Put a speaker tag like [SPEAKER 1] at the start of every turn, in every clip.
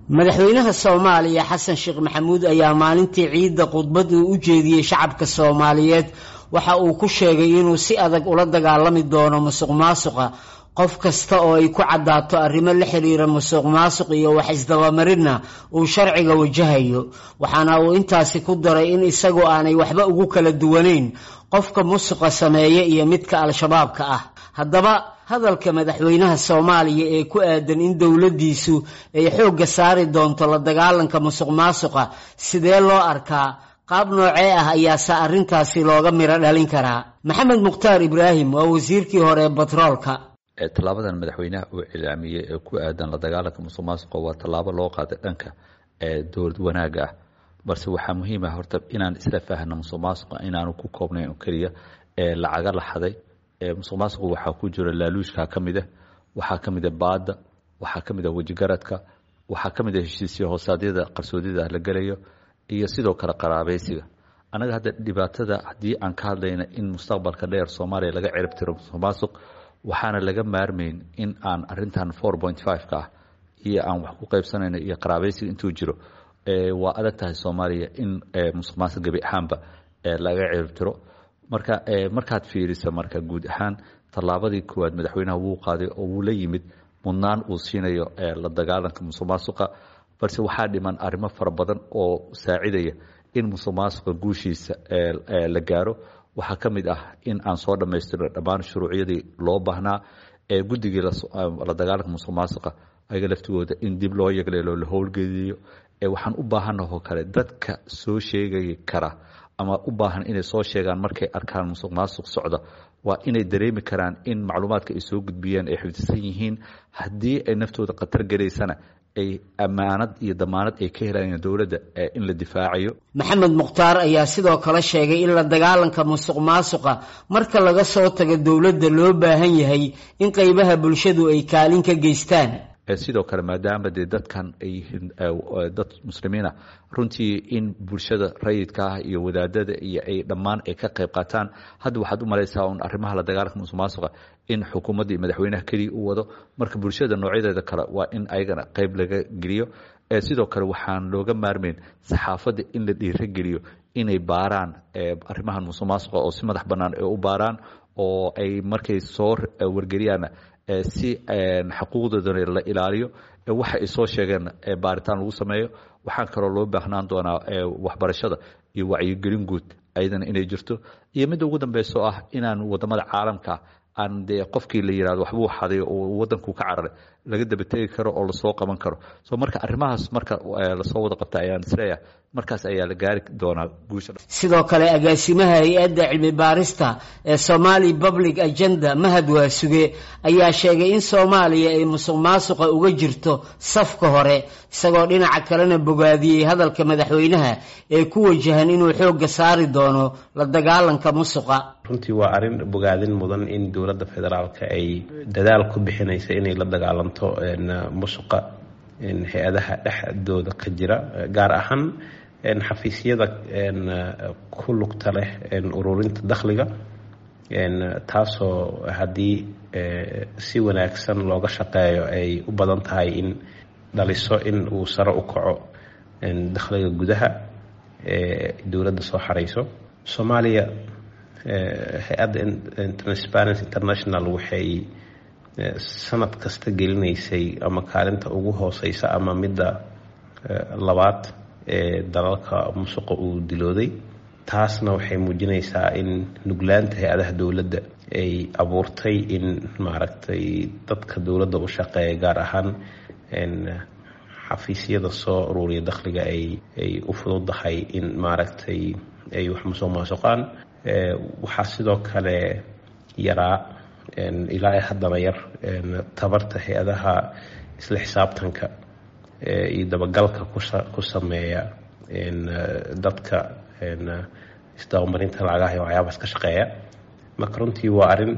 [SPEAKER 1] madaxweynaha soomaaliya xasan sheekh maxamuud ayaa maalintii ciidda khudbad uu u jeediyey shacabka soomaaliyeed waxa uu ku sheegay inuu si adag ula dagaalami doono musuq maasuqa qof kasta oo ay ku caddaato arrimo la xiriira musuq maasuq iyo wax isdabamarinna uu sharciga wajahayo waxaana uu intaasi ku daray in isagu aanay waxba ugu kala duwanayn qofka musuqa sameeya iyo midka al-shabaabka ah haddaba hadalka madaxweynaha soomaaliya ee ku aadan in dowladdiisu ay xoogga saari doonto la dagaalanka musuq maasuqa sidee loo arkaa qaab noocee ah ayaase arrintaasi looga miro dhalin karaa maxamed mukhtaar ibraahim waa wasiirkii hore ee batroolka
[SPEAKER 2] tallaabadan madaxweynaha uu cilaamiyey ee ku aadan la dagaalanka musuq maasuqa waa tallaabo loo qaaday dhanka dowlad wanaaga ah balse waxaa muhiim ah horta inaan isla faahno musuq maasuqa inaanu ku koobnayn oo keliya ee lacaga la xaday musuq maasuqu waxaa ku jira laaluushka ka mid ah waxaa ka mid a baadda waxaa ka mid a wejigaradka waxaa ka mid a heshiisya hoosaadyada qarsoodyada la gelayo iyo sidoo kale qaraabaysiga annaga hadda dhibaatada haddii aan ka hadlayna in mustaqbalka dheer soomaaliya laga cirib tiro musuq maasuq waxaana laga maarmayn in aan arintan four point five-ka ah iyo aan wax ku qaybsanayno iyo qaraabaysiga intuu jiro waa adag tahay soomaaliya in musuq maasuq gebi ahaanba laga cirib tiro marka markaad fiiriso marka guud ahaan tallaabadii koowaad madaxweynaha wuu qaaday oo wuu la yimid mudnaan uu siinayo la dagaalanka musuq maasuqa balse waxaa dhiman arrimo fara badan oo saacidaya in musuq maasuqa guushiisa la gaaro waxaa ka mid ah in aan soo dhammaystirno dhammaan shuruucyadii loo baahnaa ee guddigii la dagaalanka musuq maasuqa ayaga laftigooda in dib loo yagleelo la howlgeliyo waxaan u baahanahoo kale dadka soo sheegay kara ama u baahan inay soo sheegaan markay arkaan musuq maasuq socda waa inay dareemi karaan in macluumaadka ay soo gudbiyeen ay xifdisan yihiin haddii ay naftooda khatar gelaysana ay ammaanad iyo damaanad ay ka helayaan dowladda in la difaacayo
[SPEAKER 1] maxamed mukhtaar ayaa sidoo kale sheegay in la dagaalanka musuq maasuqa marka laga soo tago dowladda loo baahan yahay in qeybaha bulshadu ay kaalin ka geystaan
[SPEAKER 2] sidoo kale maadaama dee dadkan ay yihiin dad muslimiina runtii in bulshada rayidka ah iyo wadaadada iyo ay dhammaan ay ka qayb qaataan hadda waxaad u malaysaa un arrimaha la dagaalanka musuq maasuqa in xukuumadda iyo madaxweynaha keliya u wado marka bulshada noocyadeeda kale waa in ayagana qayb laga geliyo sidoo kale waxaan looga maarmayn saxaafadda in la dhiirageliyo inay baaraan arrimahan musuq maasuqa oo si madax bannaan ay u baaraan oo ay markay soo wargeliyaana si xuquuqdoodana la ilaaliyo waxa ay soo sheegeen baaritaan lagu sameeyo waxaan kaloo loo baahnaan doonaa waxbarashada iyo wacyigelin guud ayadana inay jirto iyo midda ugu dambeyso ah inaan wadamada caalamka aan dee qofkii la yirahdo waxbuu xaday oo wadanku ka cararay laga dabategi karo oo lasoo qaban karo so marka arrimahaas marka lasoo wada qabta ayaan isleeyahay markaas ayaa la gaari doonaa guusha
[SPEAKER 1] sidoo kale agaasimaha hay-adda cilmi baarista ee somali public agenda mahad waasuge ayaa sheegay in soomaaliya ay musuq maasuqa uga jirto safka hore isagoo dhinaca kalena bogaadiyey hadalka madaxweynaha ee ku wajahan inuu xoogga saari doono la dagaalanka musuqa
[SPEAKER 3] runtii waa arrin bogaadin mudan in dowladda federaalka ay dadaal ku bixinaysa inay la dagaalanto musuqa hay-adaha dhexdooda ka jira gaar ahaan xafiisyada ku lugta leh ururinta dakhliga taasoo haddii si wanaagsan looga shaqeeyo ay u badan tahay in dhaliso in uu sare u kaco dakhliga gudaha ee dowladda soo xarayso soomaaliya hay-adda transparency international waxay sanad kasta gelinaysay ama kaalinta ugu hooseysa ama midda labaad ee dalalka musuqa uu dilooday taasna waxay muujinaysaa in nuglaanta hay-adaha dowladda ay abuurtay in maaragtay dadka dowladda u shaqeeya gaar ahaan xafiisyada soo ururiya dakhliga ay ay u fududahay in maaragtay ay wax musuq maasuqaan waxaa sidoo kale yaraa ilaa haddana yar tabarta hay-adaha isla xisaabtanka iyo dabagalka ku sameeya dadka isdabamarinta lacagaha iyo waxyaabaas ka shaqeeya marka runtii waa arrin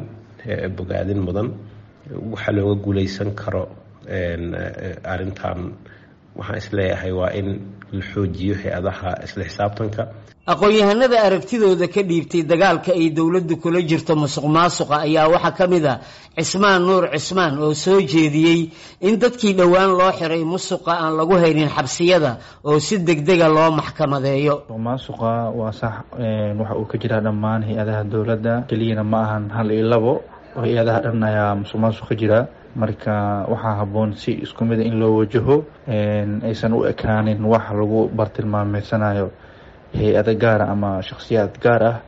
[SPEAKER 3] bogaadin mudan waxaa looga guuleysan karo arrintan waxaan isleeyahay waa in la xoojiyo hay-adaha isla xisaabtanka
[SPEAKER 1] aqoon-yahanada aragtidooda ka dhiibtay dagaalka ay dowladdu kula jirto musuq maasuqa ayaa waxaa ka mid a cismaan nuur cismaan oo soo jeediyey in dadkii dhowaan loo xiray musuqa aan lagu haynin xabsiyada oo si degdega loo maxkamadeeyo
[SPEAKER 4] maasuqa waa sax waxa uu ka jiraa dhammaan hay-adaha dowladda keliyana ma ahan hal iyo labo oo hay-adaha dhan ayaa musuq maasuq ka jira marka waxaa habboon si isku mida in loo wajaho aysan u ekaanin wax lagu bartilmaameysanayo hay-ado gaara ama shakhsiyaad gaar ah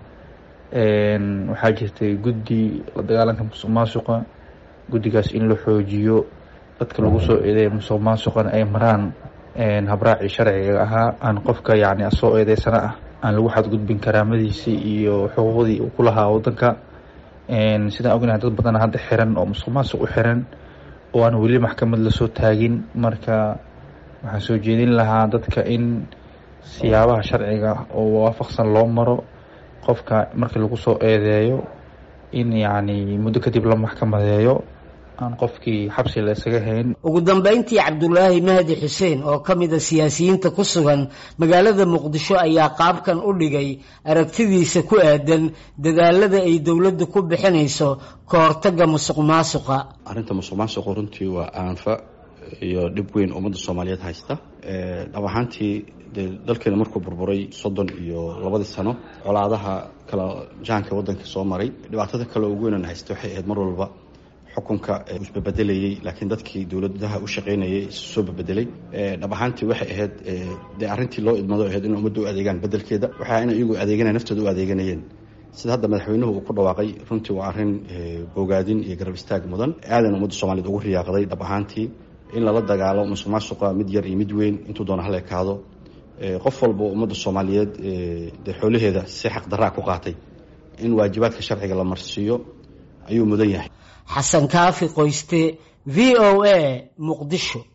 [SPEAKER 4] waxaa jirtay guddi la dagaalanka musuq maasuqa guddigaas in la xoojiyo dadka lagu soo eedeeya musuq maasuqana ay maraan habraacii sharciga ahaa aan qofka yacni soo eedeysana ah aan lagu xadgudbin karaamadiisii iyo xuquuqdii uu ku lahaa waddanka sidaan ognahay dad badan hadda xiran oo musuq maasuq u xiran oo aan weli maxkamad lasoo taagin marka waxaan soo jeedin lahaa dadka in siyaabaha sharciga oo waafaqsan loo maro qofka markii lagu soo eedeeyo in yacni muddo kadib la maxkamadeeyo aan qofkii xabsi la isaga hayn
[SPEAKER 1] ugu dambeyntii cabdulaahi mahdi xuseen oo ka mid a siyaasiyiinta ku sugan magaalada muqdisho ayaa qaabkan u dhigay aragtidiisa ku aadan dadaalada ay dowladdu ku bixinayso ka hortagga musuq maasuqa
[SPEAKER 5] arrinta musuq maasuqu runtii waa aanfa iyo dhib weyn ummadda soomaaliyeed haysta dhab ahaantii dee dalkeena markuu burburay soddon iyo labadii sano colaadaha kala jahanka waddanka soo maray dhibaatada kale ugu weynan haysta waxay ahayd mar walba xukunka isbabedelayey laakiin dadkii dowladaha u shaqaynayay soo babedelay dhab ahaantii waxay ahayd dee arrintii loo idmado ahayd in ummadda u adeegaan bedelkeeda waxaa in iyagu adeeganaya naftooda u adeeganayeen sida hadda madaxweynuhu uu ku dhawaaqay runtii waa arrin bogaadin iyo garab istaag mudan aadan ummadda soomaaliyed ugu riyaaqday dhab ahaantii in lala dagaalo musuq maasuqa mid yar iyo mid weyn intuu doona hala ekaado qof walba ummadda soomaaliyeed dee xoolaheeda si xaqdaraa ku qaatay in waajibaadka sharciga la marsiiyo ayuu mudan yahay
[SPEAKER 1] xasan kaafi qoyste v o a muqdisho